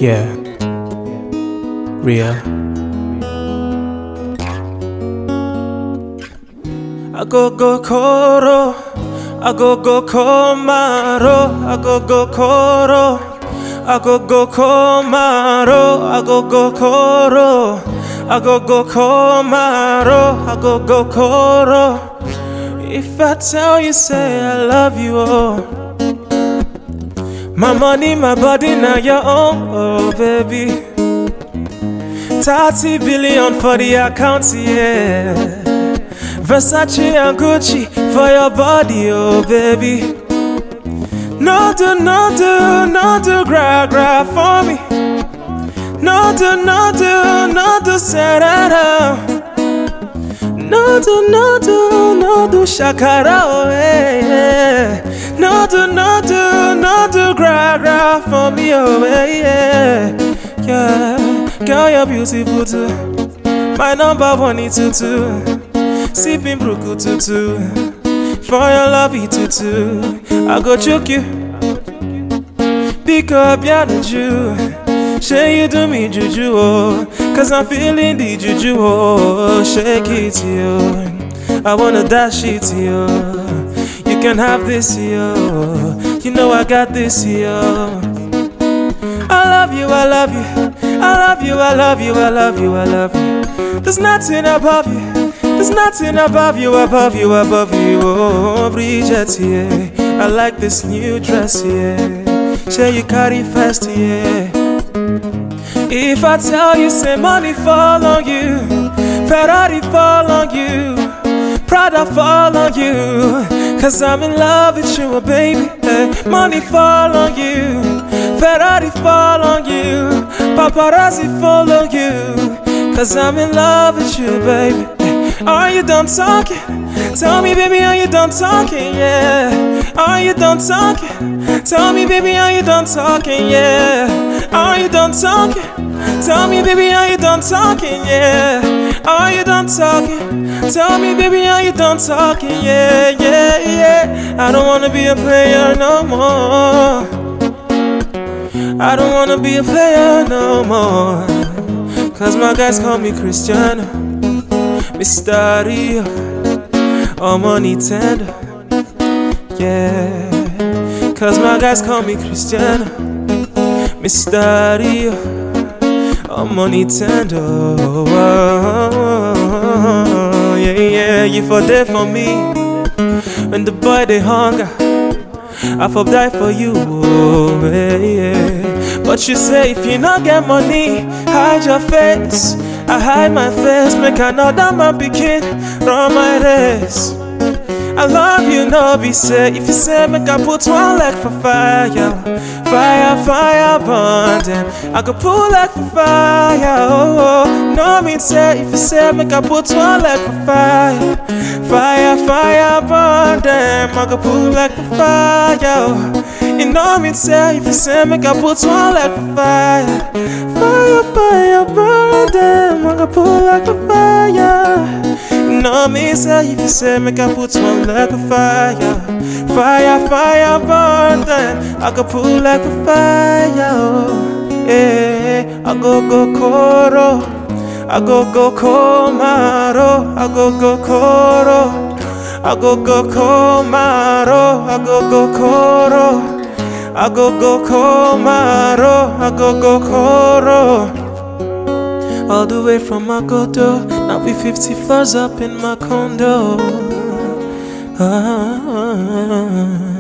Yeah. Real. I go go koro. I go go komaro. I go go koro. I go go komaro. I go go koro. I go go komaro. I go go koro. If I tell you, say I love you, oh. My money, my body, now your own, oh baby. 30 billion for the account, yeah. Versace and Gucci for your body, oh baby. No do, no do, no do, gra gra for me. No do, no do, no do, say that out. No do, no do, no do, shakara, oh yeah, yeah. No do, no do, no do, gra gra for me, oh yeah, yeah. Girl, you're beautiful too. My number one is tutu. Sipping bruku tutu. For your love, tutu. I go choke you. Pick up your juju. Say you do me juju, oh. Cause I'm feeling the juju, oh. Shake it, yo. I wanna dash it, yo. You can have this, yo. You know I got this, yo. I love you, I love you. I love you, I love you, I love you, I love you. There's nothing above you. There's nothing above you, above you, above you. Oh, Bridget, yeah. I like this new dress, yeah. Share you carry fast, yeah. If I tell you, say money fall on you, Ferrari fall on you, Prada fall on you. Cause I'm in love with you, baby. Hey, money fall on you, Ferrari fall on you, paparazzi fall on you. Cause I'm in love with you, baby. Are you done talking? Tell me, baby, are you done talking? Yeah. Are you done talking? Tell me, baby, are you done talking? Yeah. Are you done talking? Tell me, baby, are you done talking? Yeah. Are you done talking? Tell me, baby, are you done talking? Yeah, yeah, yeah. I don't wanna be a player no more. I don't wanna be a player no more. Cause my guys call me Cristiano. Mr. Rio, or money tender. Yeah, cause my guys call me Cristiano. Mr. Rio, or money tender. Oh, yeah, yeah, you for there for me. When the boy they hunger, I for die for you. Oh, yeah, yeah. But you say if you not get money, hide your face. I hide my face, make another man begin run my race. I love you, no be say if you say make I put one leg for fire, fire, fire, burn them. I could pull leg for fire, oh, oh. No mean say if you say make I put one leg for fire, fire, fire, burn them. I could pull leg for fire, oh. You know me say if you say make I put one leg for fire, fire, fire, burn them. I could pull like a fire. You know me say if you say make I put one like a fire Fire, fire, burn then I go pull like a fire oh. Yeah, I go go koro I go go komaro I go go koro I go go komaro I go go koro I go go komaro I go go koro all the way from Makoto. Now we 50 floors up in my condo. Ah,